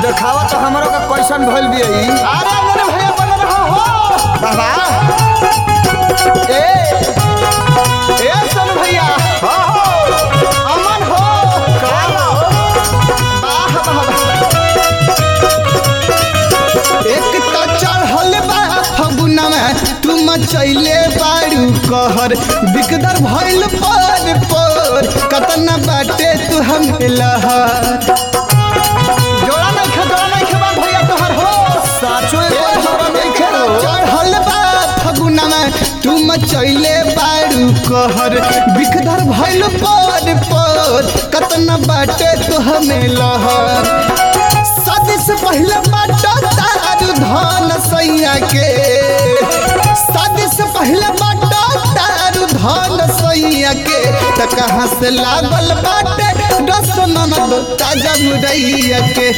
देखावा तो हमरो का कैसन भइल बिया ई अरे मेरे भैया बन रहा हो बाबा ए ए सन भैया हो हो अमन हो का वाह वाह एक तो चढ़ल बा फगुनवा तू मचैले बारू कहर बिकदर भइल पर पर कतना बाटे तू हम लहर जोड़ा नहीं खे जोड़ा नहीं खे बा भैया तोहर हो साचो एक जोड़ा नहीं खेलो चढ़ल बा फगुनवा तू मचैले बारू कहर बिकदर भइल पर पर कतना बाटे तू हमें लहर शादी से पहले बाटा तारू धन सैया के शादी से पहले बाटा तारू धन सैया के त कहाँ से लागल बाटे रस ननद ताजा मुरैया के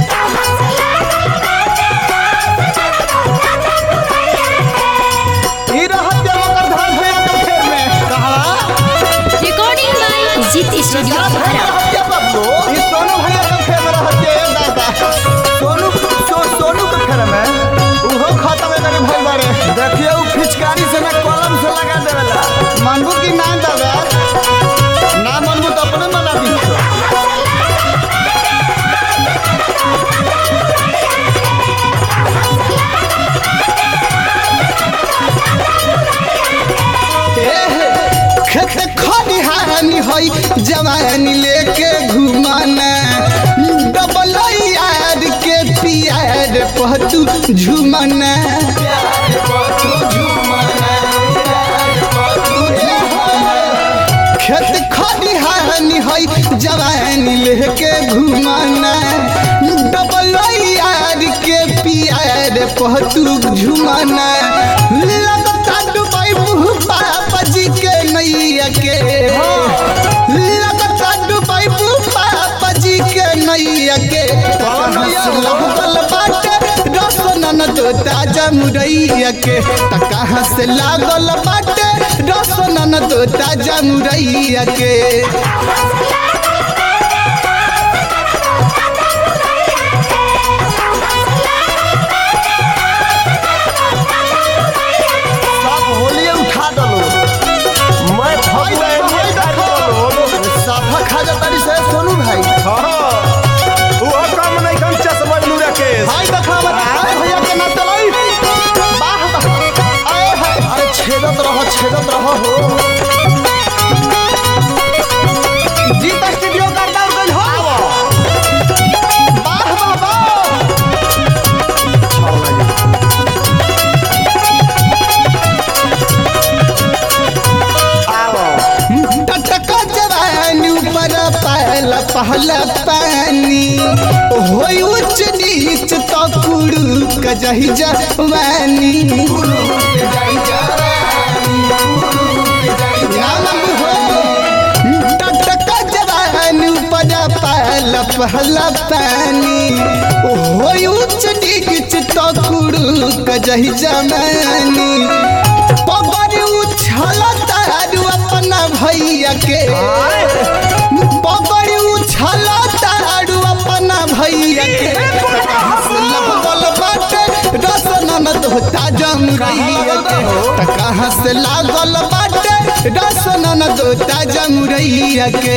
ई रहत जे मकर धान भैया के फेर में कहा Recording by Zit Studio Bhara. रहत जे बब्बू ई सोनू भैया के फेर में रहत जे दादा सोनू सो, सोनू के फेर में उहो खत्म करे भइल बारे देखिए उ फिचकारी से ना कलम से लगा देवेला मानबू की ना दादा ना मानबू तो अपने मना दी खेत खरिहानी हई जवानी लेके घुमाना डबल यार के पियार पहतू झुमाना खेत खरिहानी हई जवानी लेके घुमाना डबल यार के पियार पहतू झुमाना लगता डुबाई मुँह बाबा जी के नैया के लगता डुबाई मुँह बाबा जी के नैया के लगल बाटे रस ननद ताजा मुरैया के त कहाँ से लागल बाटे रस ननद ताजा मुरैया के सब होलिए उठा दलो मैं भाई देखो भाई देखो साफा खा जातारी से सोनू भाई भाई देखा बता भैया के ना चलाई वाह वाह आए हाय अरे छेदत रह छेदत रह हो जीत स्टूडियो का डाउन गइल हो वाह वाह वाह टटका जवानी ऊपर पहला पहला पानी होई उच्च नीच तो कुड़ू कजही जवानी नाम हो टटका जवानी ऊपर पहला पहला पानी होई उच्च नीच तो कुड़ू कजही जवानी पगड़ी उछल तारू अपना भैया के पगड़ी उछल तारू अपना भैया के लगल बाटे रस ननद होता जम रैया के त कहाँ से लागल बाटे रस ननद होता जम रैया के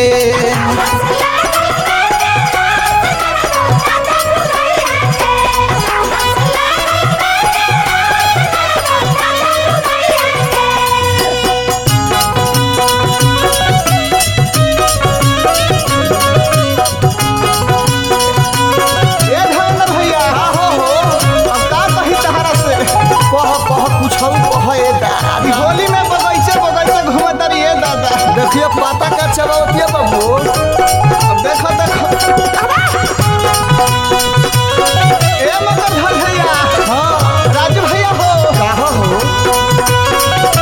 ए धर्मेंद्र भैया हो हो अब का कही तहरा से कह कह कुछौ कह ए अभी दादा होली में बगैचे बगैचे घूमत रही है दादा देखिए पाता का चलावती है बाबू अब देखो देखो ए मगर धर भैया हाँ राजू भैया हो कहा हो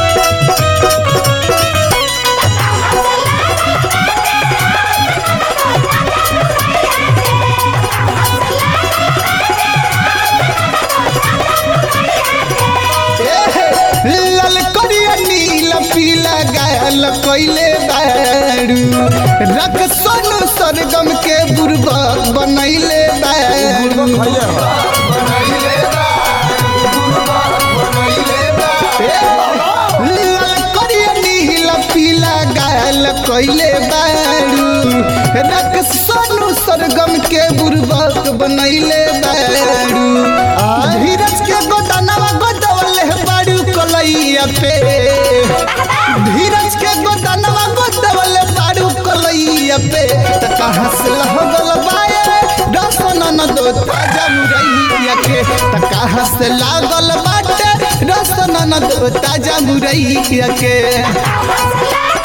ललकरिया नीला पीला गायल कैले बारू रख सोनू सरगम के बुर्बक बनैले बारू लाल करिया नीला पीला गाल कइले बारू रक सोनू सरगम के बुर्बक बनैले बारू धीरज के गोदानवा गोदवले बारू कलैया पे धीरज के गोदानवा गोदवले बारू कलैया पे त कहाँ से लगल बाए रसन न दो ताजा मुरैया के त कहाँ से लागल बाटे रसन न दो ताजा मुरैया के